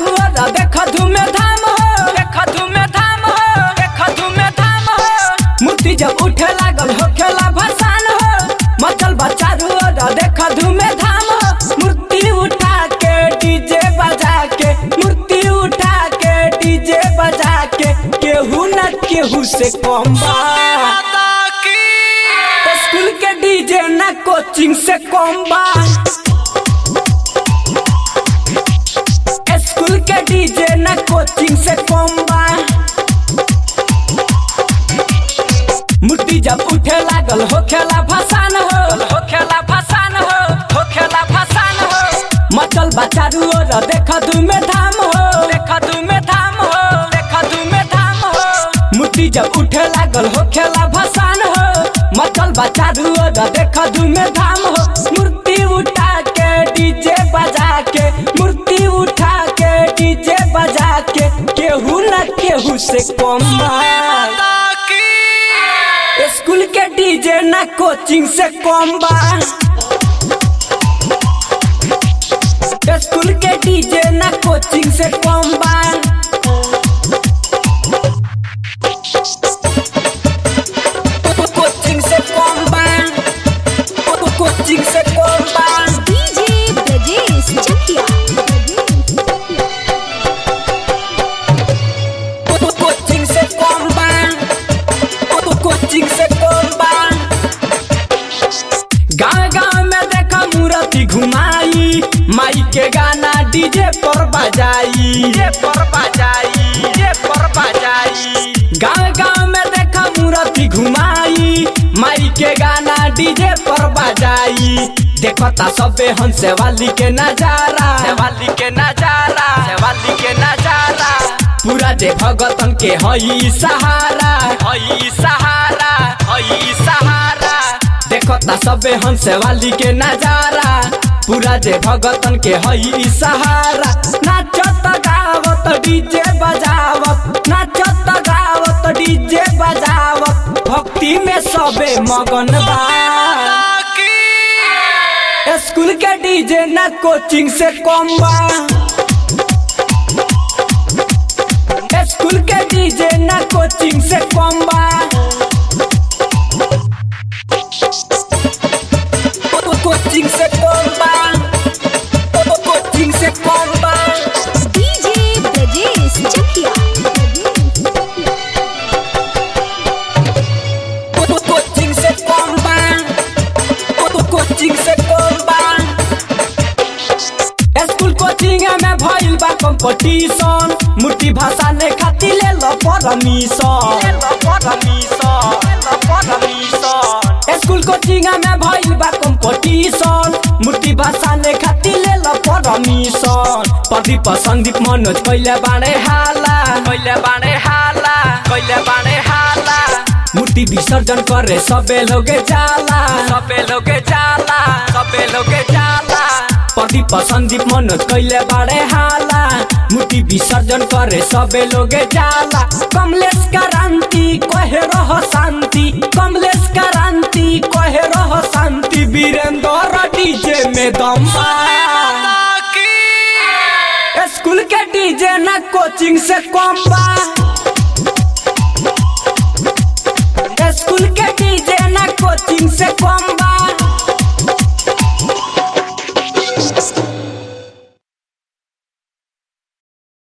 ओर देख धूमे धाम हो देख धूमे धाम हो देख धूमे धाम हो मूर्ति जब उठे लागल हो खेला भसान हो मचल बचारू ओर देख धूमे धाम हो मूर्ति उठा के डीजे बजा के मूर्ति उठा के डीजे बजा के केहू न केहू से कम बा स्कूल के डीजे ना कोचिंग से कम बा स्कूल के डीजे ना कोचिंग से कम बा मूर्ति जब उठे लागल हो खेला भसान हो हो खेला भसान हो हो खेला भसान हो मचल बचारू और देख धूमे धाम हो देख धूमे धाम हो देख धूमे धाम हो मूर्ति जब उठे लागल हो खेला भसान हो मचल बचारू और देख धूमे धाम हो मूर्ति उठा के डीजे बजा के मूर्ति उठा के डीजे बजा के केहू न केहू से कम बा स्कूल के डीजे ना कोचिंग से कम बा स्कूल के डीजे ना कोचिंग से कम बा कोचिंग से कम बा कोचिंग से कम बा डीजे ब्रजेश चकिया कोचिंग से कम बा कोचिंग से कम बा गाँव गाँव में देखा मूर्ति घुमाई माई के गाना डीजे पर बजाई डीजे पर बजाई डीजे पर बजाई गाँव गाँव में देखा मूर्ति घुमाई माई के गाना डीजे पर बजाई देखता सबे हंसे वाली के नजारा वाली के नजारा वाली के नजारा पूरा जे भगतन के हई सहारा हई सहारा हई सहारा देखता सबे हंसे वाली के नजारा पूरा जे भगतन के हई सहारा नाचत गावत डीजे बजावत नाचत गावत डीजे बजावत भक्ति में सबे मगन बा स्कूल के डीजे ना कोचिंग से कम बा स्कूल के डीजे ना कोचिंग से कम बा कोचिंग से कम बा कोचिंग से कम बा डीजे ब्रजेश चकिया कोचिंग से कम बा कोचिंग से कम बा स्कूल कोचिंग में भइल बा कंपटीशन मूर्ति भाषा ने खातिर ले लो परमिशन ले लो परमिशन ले लो परमिशन स्कूल कोचिंग में भइल बा कंपटीशन मूर्ति भाषा ने खातिर ले लो परमिशन प्रदीप संदीप मनोज कइले बाणे हाला कइले बाणे हाला कइले बाणे हाला मूर्ति विसर्जन करे सबे लोगे जाला सबे लोगे जाला सबे लोगे जाला प्रदीप संदीप मनोज कइले बाड़े हाला मूर्ति विसर्जन करे सबे लोगे जाला कमलेश क्रांति कहे रह शांति कमलेश क्रांति कहे रह शांति वीरेंद्र डीजे में दम बा स्कूल के डीजे ना कोचिंग से कम बा स्कूल के डीजे ना कोचिंग